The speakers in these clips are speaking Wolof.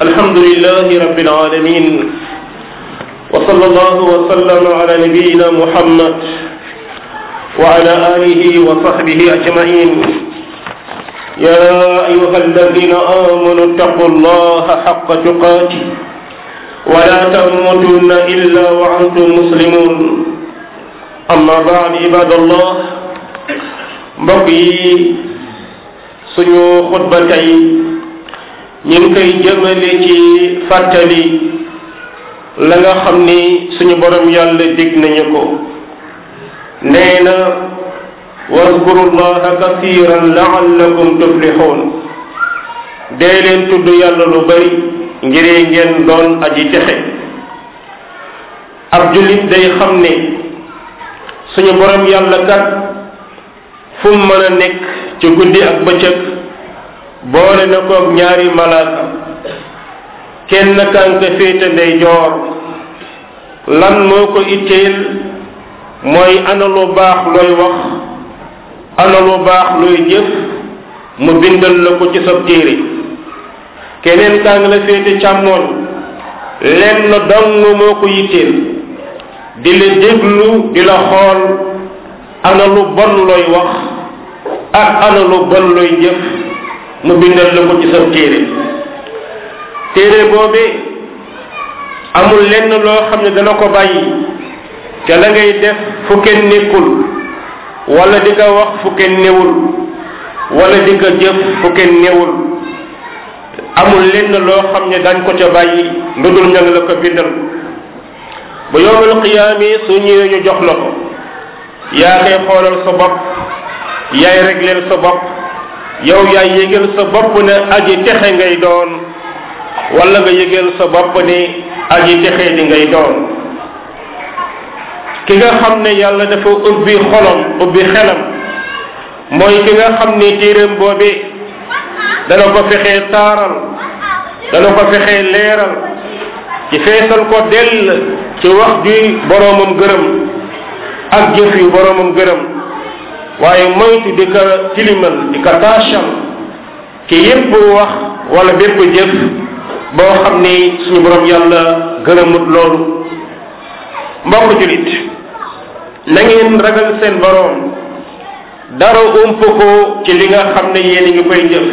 الحمد لله رب العالمين وصلى الله وسلم على نبينا محمد وعلى آله وصحبه أجمعين يا أيها الذين آمنوا اتقوا الله حق تقاته ولا تموتن إلا وأنتم مسلمون أما بعد عباد الله mbokk yi suñu xutba tey ñu ngi koy jëmale ci fàttali la nga xam ni suñu borom yàlla dig nañu ko nee na waskuru llaha kasiran laallakum tuflixuun dee leen tudd yàlla lu bari ngir ngeen doon aji texe ab jullit day xam ne suñu borom yàlla kat fu mu mën a nekk ci guddi ak bëccëg boole na koog ñaari malaaka kenn kànka féete ndey joor lan moo ko itteel mooy ana lu baax looy wax ana lu baax looy jëf mu bindal la ko ci sab téere keneen kaa ngi la féete càmmoon lenn dong moo ko yitteel di la déglu di la xool ana lu bon looy wax ak ana lu bon looy jëf mu bindal la ko ci sa téere téere boobee amul lenn loo xam ne dana ko bàyyi te la ngay def fu kenn nekkul wala di ko wax fu kenn newul wala di ko jëf fu kenn newul amul lenn loo xam ne dañ ko ca bàyyi lu dul ña la ko bindal bu yowmal qiyaami su ñëwee ñu jox la ko yaa koy xoolal sa bopp yaay régleel sa bopp yow yaay yëgal sa bopp ne aji texe ngay doon wala nga yëgal sa bopp ne aji texe di ngay doon ki nga xam ne yàlla dafa ubbi xolam ubbi xelam mooy ki nga xam ne téeréem boobee dana ko fexee taaral dana ko fexee leeral ci feesal ko dell ci wax ji boroomam gërëm ak jëf yu boroomam gërëm waaye moytu di ko tilimal di ko taachal ki yépp wax wala bépp jëf boo xam ni suñu borom yàlla gërëmut loolu mbokk julit na ngeen ragal seen boroom dara ump ko ci li nga xam ne yéen a ngi koy jëf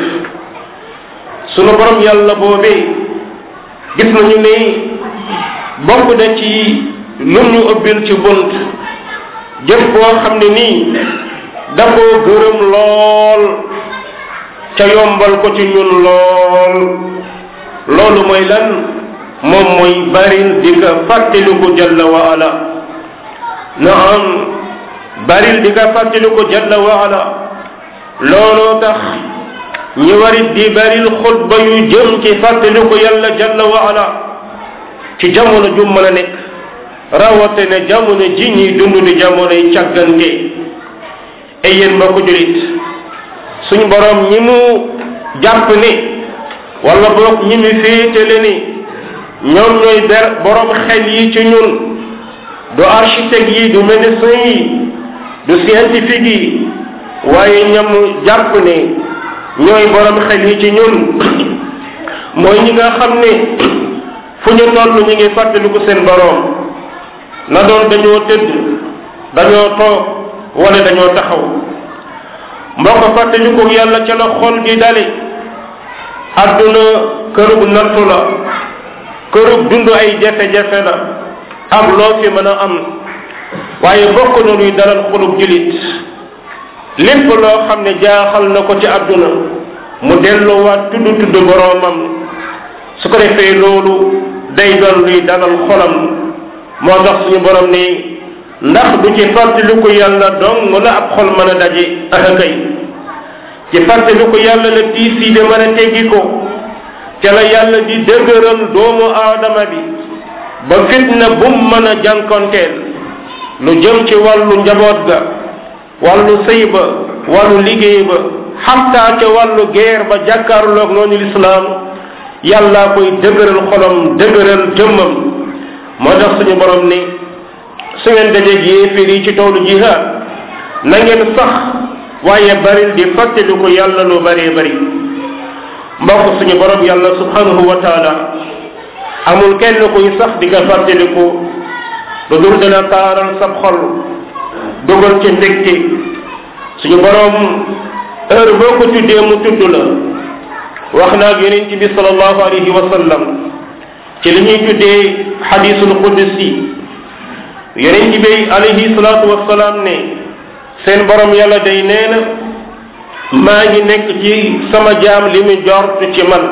suñu borom yàlla boobee gis nañu ne bokk na ci lum ñu ëbbil ci bunt jëf boo xam ne nii da koo gërëm lool ca yombal ko ci ñun lool loolu mooy lan moom mooy baril di ka fàttaliku jalla wa ala naam baril di ka fàttaliku jalla wa ala looloo tax ñi warit di baril xutba yu jëm ci fàttaliku yàlla jalla wa ala ci jamono ju mën a nekk rawate ne jamono ji ñuy dund di jamono yi càggante ay yéen mbokk julit suñ borom ñi mu jàpp ni wala boog ñi mu féetale ni ñoom ñooy ber borom xel yi ci ñun du architecte yi du médecin yi du scientifique yi waaye ñam jàpp ne ñooy borom xel yi ci ñun mooy ñi nga xam ne fu ñu toll ñu ngi fàttaliku seen borom na doon dañoo tëdd dañoo toog wala dañoo taxaw mbokk fàttaliku yàlla ca la xol di dale adduna kërug nattu la kërug dund ay jafe-jafe la ak loo fi mën a am waaye bokk na luy dalal xolub julit lépp loo xam ne jaaxal na ko ci adduna mu delluwaat tudd tudd boroomam su ko defee loolu day doon luy dalal xolam moo tax suñu borom ni ndax du ci fàttaliku yàlla dong la ab xol mën a daje akakay ci fàttaliku yàlla la tiis yi de mën a teggi ko ca la yàlla di dëgëral doomu aadama bi ba fitna bum mën a jànkonteel lu jëm ci wàllu njaboot ga wàllu sëy ba wàllu liggéey ba xataa ca wàllu guerre ba jàkkaarloog noonu lislaam yàllaa koy dëgëral xolam dëgëral jëmmam moo tax suñu borom ni su ngeen dajeeg yéeféer yi ci toolu jihaad na ngeen sax waaye baril di fàttaliku yàlla lu bëree bëri mbokk suñu borom yàlla subhanahu wa taala amul kenn kuy sax di nga fàttaliku lu dul dana taaral sab xol dugal ci mbégte suñu borom heure boo ko tuddee mu tudd la wax naag yonent bi salallahu alayhi wa sallam ci li ñuy tuddee xadisul qudsi yonent bi alayhi salatu wasalaam ne seen borom yàlla day nee na maa ngi nekk ci sama jaam li mu jort ci man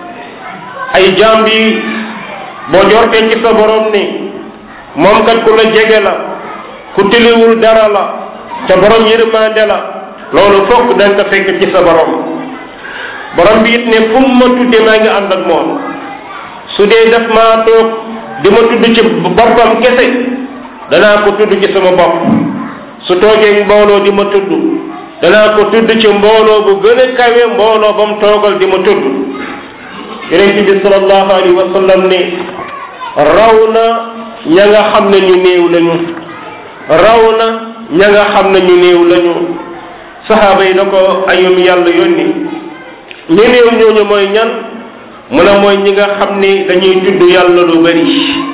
ay jaam bi boo jortee ci sa borom ni moom kat ku la jege la ku tiliwul dara la te borom yërmande la loolu fokk da nga ko fekk ci sa borom borom bi it ne fu mu ma tudde maa ngi ànd ak moom su dee daf maa toog di ma tudd ci boppam kese danaa ko tudd ci sama bopp su toogee mbooloo di ma tudd danaa ko tudd ci mbooloo bu gën a kawe mbooloo ba mu toogal di ma tudd yonente bi salallahu alayhi wa sallam ne raw na ña nga xam ne ñu néew lañu raw na ña nga xam ne ñu néew lañu saxaaba yi na ko ayum yàlla yónni ñu néew ñooñu mooy ñan mu ne mooy ñi nga xam ni dañuy tudd yàlla lu bari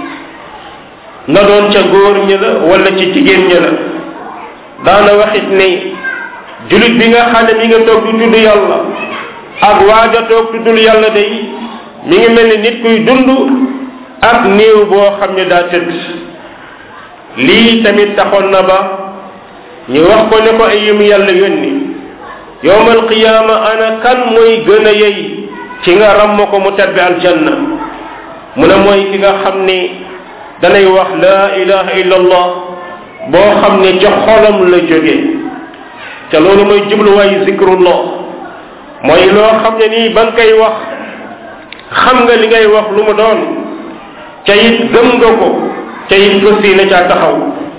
na doon ca góor ñi la wala ci jigéen ñi la daana waxit ni julit bi nga xam ne mi nga toog di tudd yàlla ak waaja toog tuddul yàlla day mi ngi mel ni nit kuy dund ak néew boo xam ne daa tëdd lii tamit taxoon na ba ñu wax ko ne ko ay yum yàlla yónni yowmal qiyaama ana kan mooy gën a yey ci nga ram ko mu tabbi aljanna mu ne mooy ki nga xam ni danay wax la ilaha illa allah boo xam ne ca xolam la jóge te loolu mooy jubluwaayu zikrullah mooy loo xam ne nii ba nga koy wax xam nga li ngay wax lu mu doon ca it gëm nga ko ca it ko sii na caa taxaw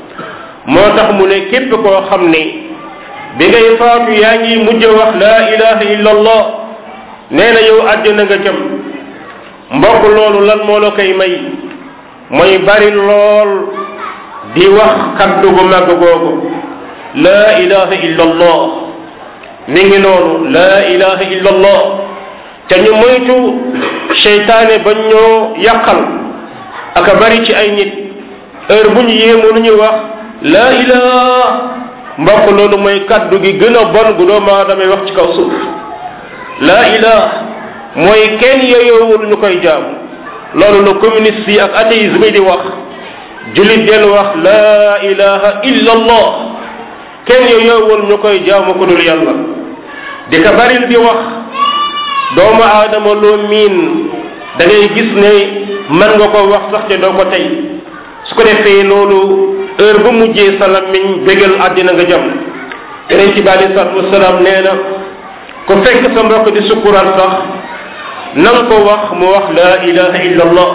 moo tax mu ne képp koo xam ni bi ngay faatu yaa ngi mujj wax la ilaha illa allah nee na yow àddina nga jëm mbokk loolu lan moo la koy may mooy bari lool di wax kaddu gu màgg googu la ilaha illa allah mi ngi noonu la ilaha illa allah te ñu moytu seytaane ba ñoo yàqal aka bari ci ay nit heure bu ñu yéemu lu ñu wax la ilaha mbokk loolu mooy kaddu gi gën a bon gu doomu aadama wax ci kaw suuf la ilaha mooy kenn yeyoowul ñu koy jaamu loolu la communiste yi ak athéisme yi di wax julit del wax la ilaha illa allah kenn yeyoowul ñu koy jaamu ko dul yàlla di ka baril di wax doomu aadama loo miin da ngay gis ne mën nga ko wax sax te doo ko tey su ko defee loolu heure bu mujjee sa lammiñ bégal àddina nga jëm yeneen ci bi alei salatu wasalaam nee na ku fekk sa mbokk di sukkural sax nan ko wax mu wax la ilaha illa allah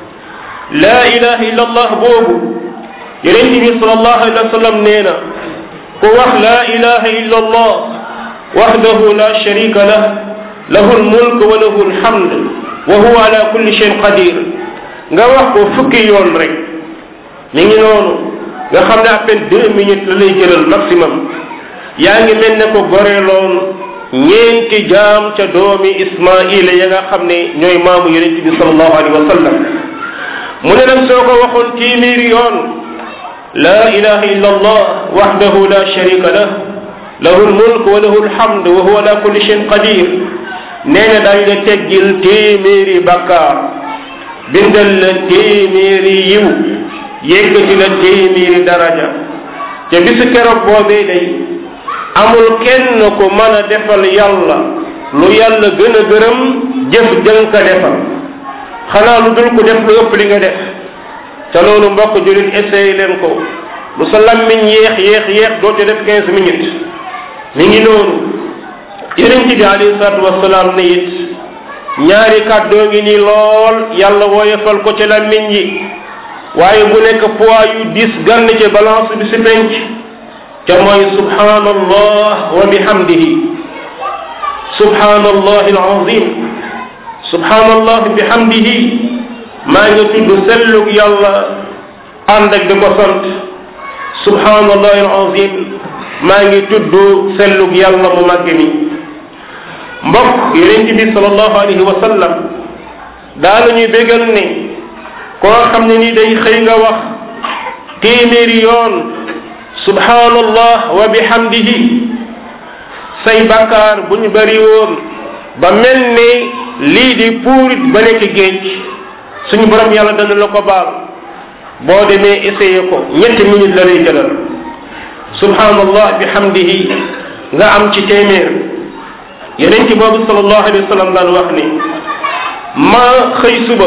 la ilaha illa allah boobu yeneen bi salallahu alayhi wa sallam nee na ku wax la ilaha illa allah wahdahu la sharika lah lahu lmulk wa lahu lhamd wa huwa ala kulli shayin qadir nga wax ko fukki yoon rek mi ngi noonu nga xam ne à peine deux minutes la lay jëlal maximum yaa ngi mel ne ko goreeloon ñeenti jaam ca doomi ismaila ya nga xam ne ñooy maamu yonente bi salallahu alayhi wa sallam mu ne nag soo ko waxoon téeméeri yoon la ilaha illa allah wahdahu la sharika lah lahu lmulk wa lahu lhamd wa huwa ala kulli shayin qadir nee na dañ la teggil téeméeri bakkaar bindal la téeméeri yiw yëkkati la téeméeri daraja te bisu keroog boobee day amul kenn ku mën a defal yàlla lu yàlla gën a gërëm jëf jën ka defal xanaa lu dul ko def lu ëpp li nga def te loolu mbokk julit essayé leen ko lu sa lammiñ yéex yéex yéex doo ci def quinze minutes mi ngi noonu yonent bi alayhi salatu wasalaam ne it ñaari kàddoo ngi nii lool yàlla wooyefal ko ci lammiñ yi waaye bu nekk poids yu dis gann ci balance bi si penc ca mooy subhanallah wa bihamdihi subhanallah alazim subhanallah bihamdihi maa ngi tudd sellug yàlla ànd ak di ko sant subhanallah alazim maa ngi tudd sellug yàlla mu màgg mi mbokk yonent bi salallahu alayhi wa sallam daana ñuy bégal ne koo xam ne ni day xëy nga wax téeméeri yoon subhanallah wa bihamdihi say bakkaar bu ñu bari woon ba mel ne lii di puurit ba nekk géej suñu borom yàlla dana la ko baal boo demee essayé ko ñetti minute la lay jëlal subhanallah bihamdihi nga am ci téeméer yeneen ci boobu sallallahu alayhi wa sallam daan wax ni ma xëy suba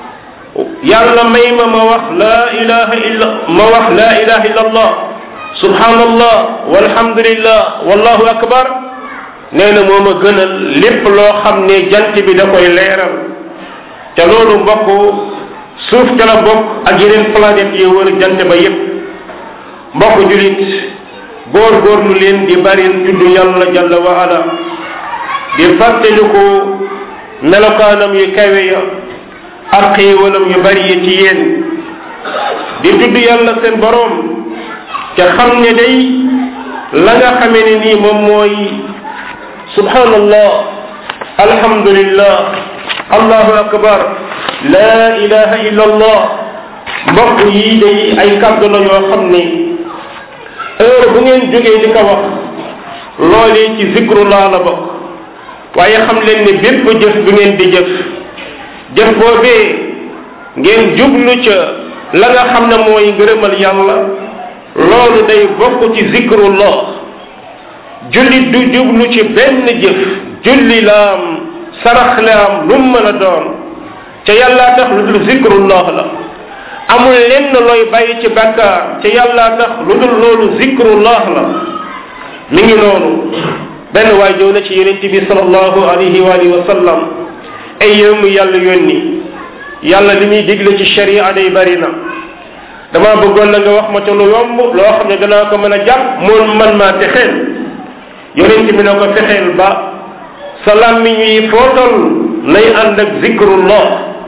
yàlla may ma ma wax la ilaha illa ma wax la ilaha illa allah subhanallah walhamdulillah wallahu akbar nee na moo ma gënal lépp loo xam ne jant bi da koy leeral te loolu mbokk suuf ca la bokk ak yeneen planète yi wër jant ba yépp mbokk julit góor góorlu leen di bari tudd yàlla jalla wa ala di fàttaliku melokaanam yu kawe ya ak xéewalam yu bari yi ci yéen di tudd yàlla seen boroom te xam ne day la nga xamee ne nii moom mooy subhanallah alhamdulillah allahu akbar la ilaha illa allah mbokk yi day ay kàddu la yoo xam ne heure bu ngeen jógee di ko wax loolee ci zikrullah la bokk waaye xam leen ne bépp jëf bi ngeen di jëf jëf boobee ngeen jublu ca la nga xam ne mooy ngërëmal yàlla loolu day bokk ci zikrullah jullit du jublu ci benn jëf julli laam sarax laam lu mu mën a doon ca yàllaa tax lu dul zikrullah la amul lenn looy bàyyi ci bakkaar ca yàllaa tax lu dul loolu zikrullah la mi ngi noonu benn waay jow na ci yonente bi salallahu alayhi wa alihi wa sallam ay yow mu yàlla yónni yàlla li muy digle ci sharia day bari na dama bëggoon na nga wax ma ca lu yomb loo xam ne danaa ko mën a jàpp moom man maa texeel yonente bi na ko fexeel ba sa làmmiñ yi footal nay ànd ak zikrullah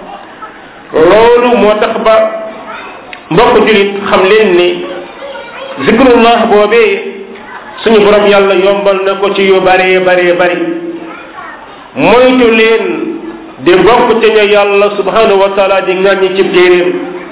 loolu moo tax ba mbokk julit xam leen ni zikrullah boobee suñu borom yàlla yombal na ko ci yu baree baree bari moytu leen di bokk ca ña yàlla subhanahu wa taala di ŋàññi ci téeréem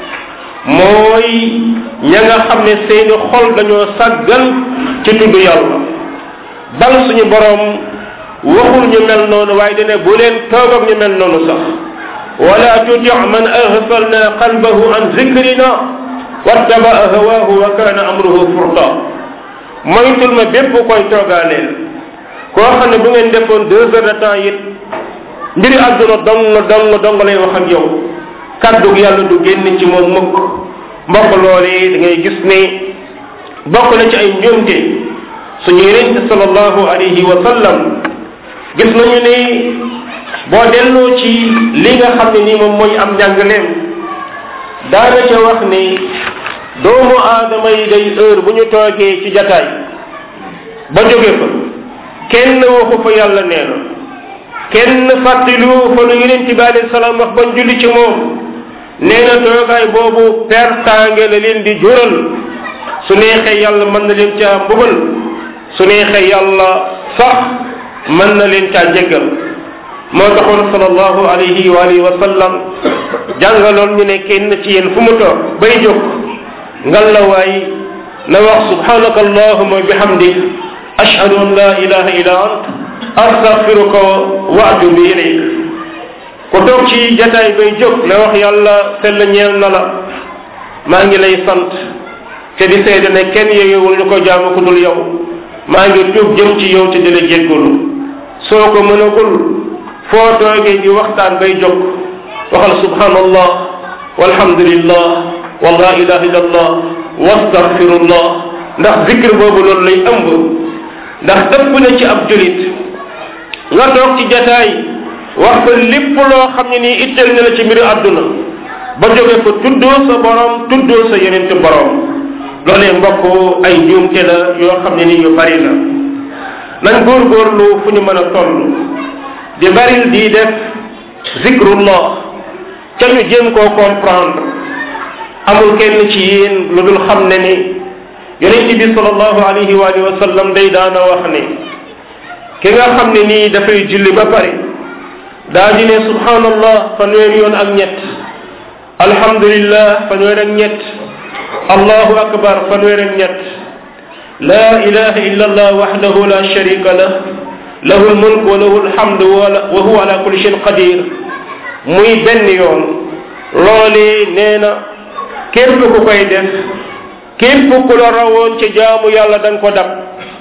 mooy ña nga xam ne seeni xol dañoo sàggan ci tudd yàlla bal suñu borom waxul ñu mel noonu waaye dane bu leen toog ak ñu mel noonu sax wala tuti man aghfalna qalbahu an zikrina wattabaa hawaahu wa kana amruhu furta moytul ma bépp koy toogaaleel koo xam ne bu ngeen defoon deux heures de temps it mbiri àdduna dong dong dong lay wax ak yow kaddu yàlla du génn ci moom mukk mbokk loolee da ngay gis ne bokk na ci ay njuumte suñu yonente sallallahu alayhi wa sallam gis nañu ne boo delloo ci li nga xam ne nii moom mooy am njàngaleem daana ca wax ni doomu aadama yi day heure bu ñu toogee ci jataay ba jóge fa kenn waxu fa yàlla nee na kenn fàttaliwu fa lu yonent bi alayhi salaam wax bañ julli ci moom nee na toogaay boobu pertaange la leen di jural su neexee yàlla mën na leen caa mbugal su neexee yàlla sax mën na leen caa jéggal moo taxoon sallallahu alayhi wa alihi wa sallam jàngaloon ñu ne kenn ci yéen fu mu toog bay jóg ngal la waay na wax subhanaka allahuma bihamdik ashhadu an la ilaha illa ant astaghfiruka wa atubu ilayk ku toog ci jataay bay jóg na wax yàlla sell ñeel na la maa ngi lay sant te di seede ne kenn yeyewul ñu ko jaamu ku dul yow maa ngi tuub jëm ci yow te di la jéggalu soo ko mënagul foo toogee di waxtaan bay jóg waxal subhanallah walhamdulillah wa la ilaha illa allah wastaghfirullah ndax zikr boobu loolu lay ëmb ndax dëpp na ci ab julit nga toog ci jataay wax ko lépp loo xam ne nii itteel na la ci mbiru àdduna ba jóge ko tuddoo sa borom tuddoo sa yeneen borom loolee mbokk ay njuumte la yoo xam ne nii yu bari la nañ góorgóorlu fu ñu mën a toll di baril di def zikrullah ca ñu jéem koo comprendre amul kenn ci yéen lu dul xam ne ni yonent bi sallallahu alayhi wa alihi wa sallam day daana wax ne ki nga xam ne nii dafay julli ba pare daa di ne subhanallah fanweeri yoon ak ñett alhamdulillah fanweer ak ñett allahu akbar fanweer ak ñett la ilaha illa allah wahdahu la sharika lah lahu lmulk wa lahu lhamdu wa huwa ala kulli shayin qadir muy benn yoon loolee nee na képp ku koy def képp ku la rawoon ci jaamu yàlla da nga ko dab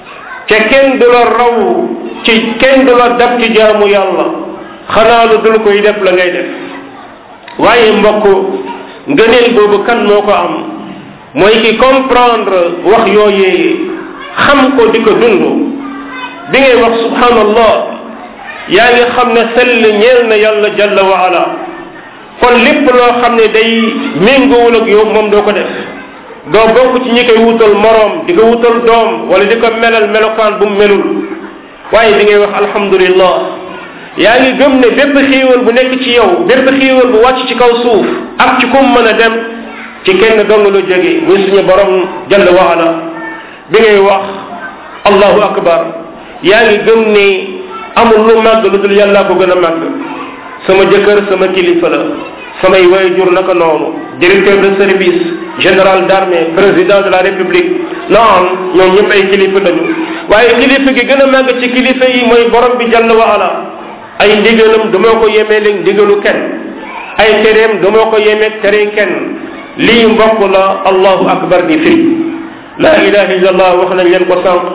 te kenn du la raw ci kenn du la dab ci jaamu yàlla xanaa lu dul koy def la ngay def waaye mbokk ngëneel boobu kan moo ko am mooy ki comprendre wax yooyee xam ko di ko dund bi ngay wax subhanallah yaa ngi xam ne sell ñeel na yàlla jalla wa ala kon lépp loo xam ne day méngoowul ak yow moom doo ko def doo bokk ci ñi koy wutal moroom di ko wutal doom wala di ko melal melokaan bu mu melul waaye bi ngay wax alhamdulillah yaa ngi gëm ne bépp xiiwal bu nekk ci yow bépp xiiwal bu wàcc ci kaw suuf ak ci kum mën a dem ci kenn dong lu jóge muy suñu borom jalla wa ala bi ngay wax allahu akbar yaa ngi gëm ne amul lu màgg lu dul yàllaa ko gën a màgg sama jëkkër sama kilifa la samay waajur naka noonu directeur de service général d'armée président de la république naam ñoom ñëpp ay kilifa lañu waaye kilifa gi gën a màgg ci kilifa yi mooy borom bi jalla wa ala ay ndigalam dama ko yemee léegi ndigalu kenn ay tereem dama ko yemee tere kenn lii mbokk la allahu akbar di firi la ilaha illallah wax nañ leen ko sànq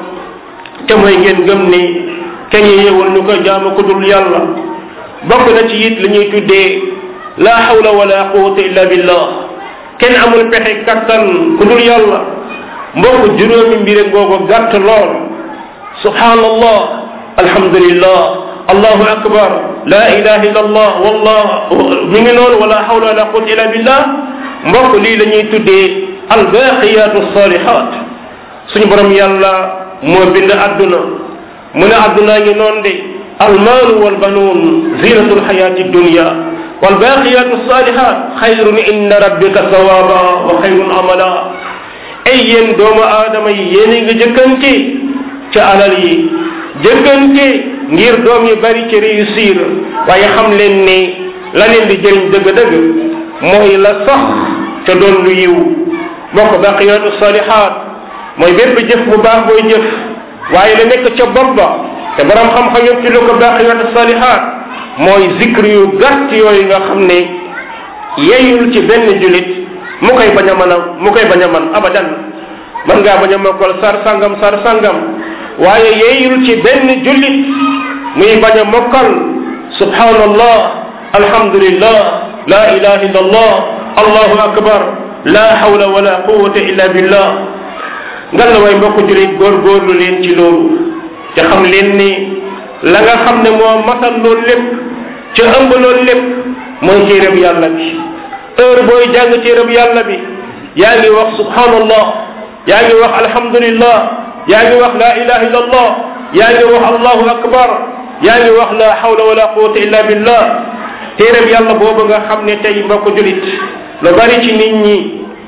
te mooy ngeen gëm ni kenn yewul ñu ko jaamu ku dul yàlla bokk na ci it li ñuy tuddee la hawla wala quwwata illa billah kenn amul pexe kattan ku dul yàlla mbokk juróomi mbire ngoogu gàtt lool subhanallah alhamdulillah allahu akbar la ilaha illa allah wallah mi ngi noonu wala hawla wala quwwata illa billah mbokk lii la ñuy tuddee albaqiyatu salihat suñu borom yàlla moo bind adduna mu ne addunaa ngi noonu de almaalu walbanuun zinatu lxayati dunya walbaqiyatu salihat xayrun inda rabbika sawaba wa xayrun amala ay yéen doomu aadama yi yéen a ngi jëkkante ca alal yi jëkkante ngir doom yi bari ci réussir waaye xam leen ne la leen di jëriñ dëgg-dëgg mooy la sax te doon lu yiw mbokk baqiyatu salihat mooy bépp jëf bu baax booy jëf waaye la nekk ca bopp ba te borom xam-xam yëpp ci lu ko baqiyatu salihat mooy zikr yu gàtt yooyu nga xam ne yeyul ci benn julit mu koy bañ a mën a mu koy bañ a man abadan mën ngaa bañ a mokkal sar sangam sar sangam waaye yeyul ci benn julit muy bañ a mokkal subhanallah alhamdulillah la ilaha illa allah allahu akbar la hawla wala quwwata illa billah ngan la way mbokk julit góorgóorlu leen ci loolu te xam leen ni la nga xam ne moo matal loolu lépp ca ëmb loolu lépp mooy téereb yàlla bi heure booy jàng téereb yàlla bi yaa ngi wax subhanallah yaa ngi wax alhamdulillah yaa ngi wax la ilaha illa allah yaa ngi wax allahu akbar yaa ngi wax la hawla wala quwwata illa billah téereb yàlla boobu nga xam ne tey mbokk julit lu bari ci nit ñi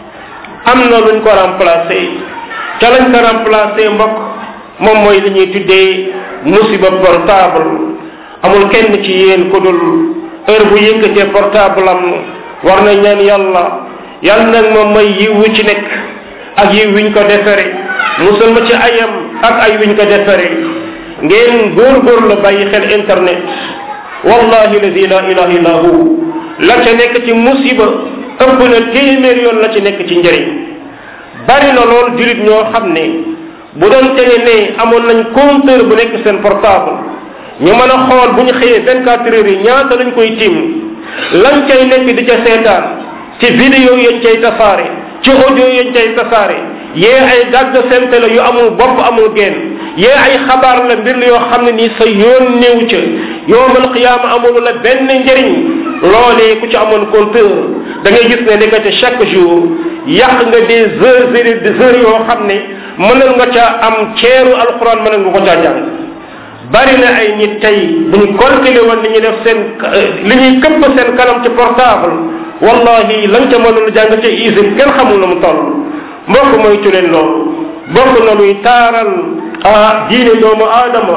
am na luñ ko remplacé ca lañ ko remplacé mbokk moom mooy li ñuy tuddee musiba portable amul kenn ci yéen ku dul heure bu yëkkatee portable am war na ñaan yàlla yàlla nag moom mooy yiw wi ci nekk ak yiw wiñ ko defere musal ma ci ayam ak ay wiñ ko defere ngeen góor-góor la bàyyi xel internet wallahi ladi la ilaha illa hu la ca nekk ci musiba ëpp na téeméer yoon la ci nekk ci njëriñ bari na lool julit ñoo xam ne bu doon tene ne amoon nañ compteur bu nekk seen portable ñu mën a xool bu ñu xëyee vingt quatre heures yi ñaata lañ koy tiim lañ cay nekk di ca seetaan ci vidéo yañ cay tasaare ci audio yañ cay tasaare yee ay dagg sente la yu amul bopp amul genn yee ay xabaar la mbir la yoo xam ne nii sa yoon néew ca yowmal qiyaama amul la benn njëriñ loolee ku ci amoon compteur da ngay gis ne nekkate chaque jour yàq nga des heures et des heures yoo xam ne mënal nga ca am ceeru alquran mënal nga ko caa jàng bari na ay nit tey bu ñu calculé woon li ñuy def seen li ñuy këpp seen kanam ci portable wallahi lañ ca mënul jàng ca usine kenn xamul na mu toll mbokk moytu leen loolu bokk na luy taaral ah diine doomu aadama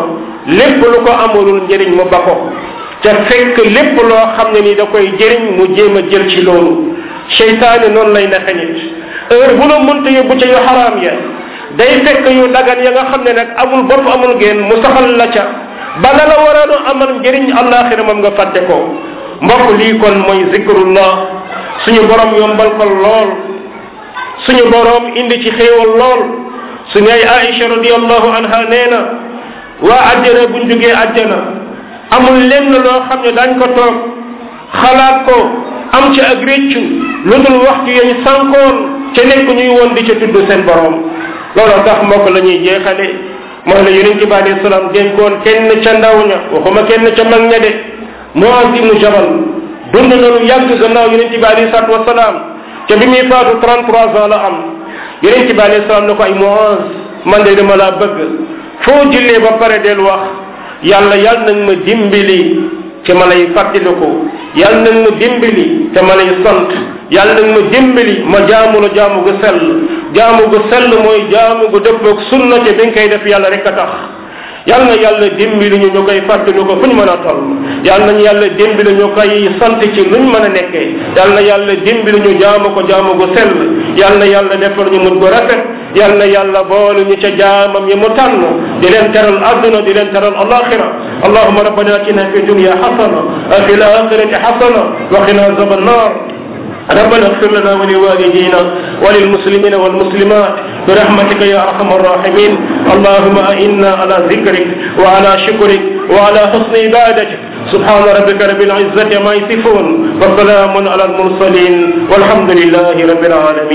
lépp lu ko amalul njëriñ mu ba ko te fekk lépp loo xam ne ni da koy jëriñ mu jéem a jël ci loolu seytaane noonu lay naxe nit heure bu la mënta yóbbu ca yu xaraam ya day fekk yu dagan ya nga xam ne nag amul bopp amul geen mu saxal la ca ba la la waroon a amal njëriñ àllaaxira moom nga fàtte ko mbokk lii kon mooy zikrullah suñu borom yombal ko lool suñu borom indi ci xéewal lool suñu ay Aïcha radiallahu anha nee na waa àjjana buñ jógee àjjana amul lenn loo xam ne dañ ko toog xalaat ko am ci ak réccu lu dul waxtu yañ sànkoon ca nekk ñuy woon di ca tudd seen borom loolu tax mbokk la ñuy jeexale mooy la yonent bi alayhi salaam dénkoon kenn ca ndaw ña waxuma kenn ca mag ña de Muaz ibnu Jabal dund na lu yàgg gannaaw yonent bi alayhi salaatu wasalaam ca bi muy faatu 33 ans la am yonent bi alayhi salaam ne ko ay Muaz man de dama laa bëgg foo jullee ba pare del wax yàlla yàlla nag ma dimbali te ma lay fàttaliku yàlla nag ma dimbali te ma lay sant yàlla nag ma dimbali ma jaamu la jaamu gu sell jaamu gu sell mooy jaamu gu dëppoog sunna te bi nga koy def yàlla rek a tax yàlla na yàlla dimbali ñu ñu koy fàttaliku fu ñu mën a toll yàlla nañu yàlla dimbali ñu koy sant ci luñ mën a nekkee yàlla na yàlla dimbali ñu jaamu ko jaamu gu sell yàlla na yàlla defal ñu mut gu rafet yàlla na yàlla boole ñu ca jaamam yi mu tànn di leen teral àdduna di leen teral alaxira allahuma rabbana atina fi dunya xasana wa fi laxirati xasana wa qina azaba annar ربنا اغفر لنا ولوالدينا وللمسلمين والمسلمات برحمتك يا ارحم الراحمين اللهم انا على ذكرك وعلى شكرك وعلى حسن عبادتك سبحان ربك رب العزه ما يصفون وسلام على المرسلين والحمد لله رب العالمين